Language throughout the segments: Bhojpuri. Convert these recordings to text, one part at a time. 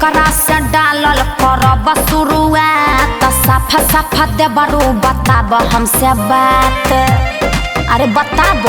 केकरा से डालल करब शुरुआत साफा साफा देबरू बताब हमसे बात अरे बताब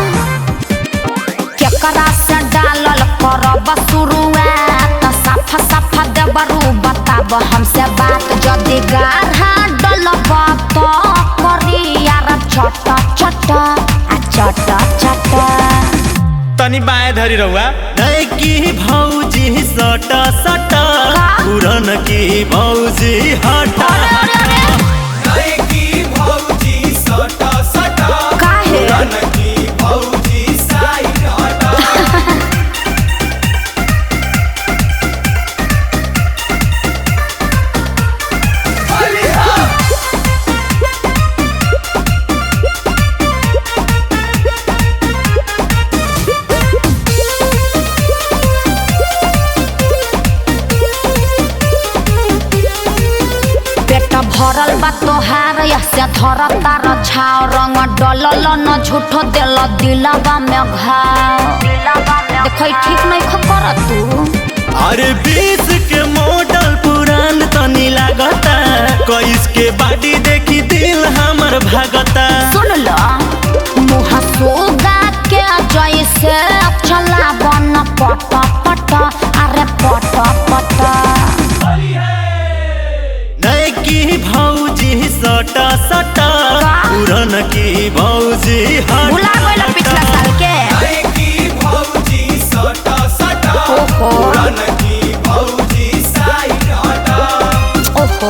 केकरा से डालल करब शुरुआत साफा साफा देबरू बताब हमसे बात जदि गाढ़ा डलब तो करी यार चट चट आ चट चट तनी बाएं धरी रहुआ नैकी भौजी सट सट पुरन की भौजी हट की भौजी सटा सटा काहे की भौजी साइड हटा पेट भरल बा तोहार से धर तार छाव रंग डलल न झूठो दिल दिलवा में घाव देख ठीक नहीं खकर तू अरे बीस के मॉडल पुरान तनी लागता कईस के बाडी देखी दिल हमर भागता सुन ल मुँह सोगा के जैसे चला बन पट पट अरे पट पट नैकी भौजी सट सट पुरन की भौजी हट भुला गइल पिछला साल के की भौजी सटा सटा ओहो की भौजी साइड हटा ओहो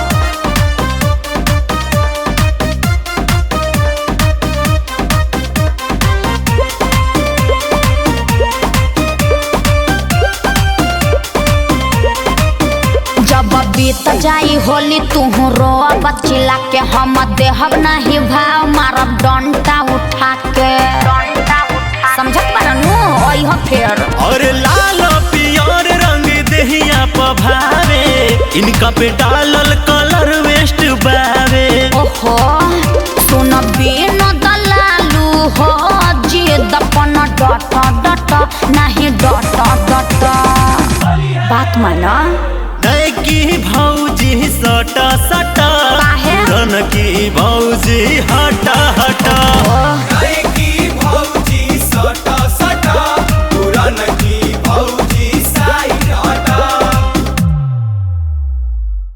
जब बीत जाई होली तुहू रो बचिला के हम देहब नहीं भाव मारब डंटा उठा के समझत बारनू ओह फेर और लाल पियर रंग देहिया पभावे इनका पे डालल कलर वेस्ट बावे ओहो सुन बिन दलालू हो जिद अपन डट डट नहीं डट डट बात माना नैकी भौजी सट सट काहे? पुरन की भौजी हट हट ओ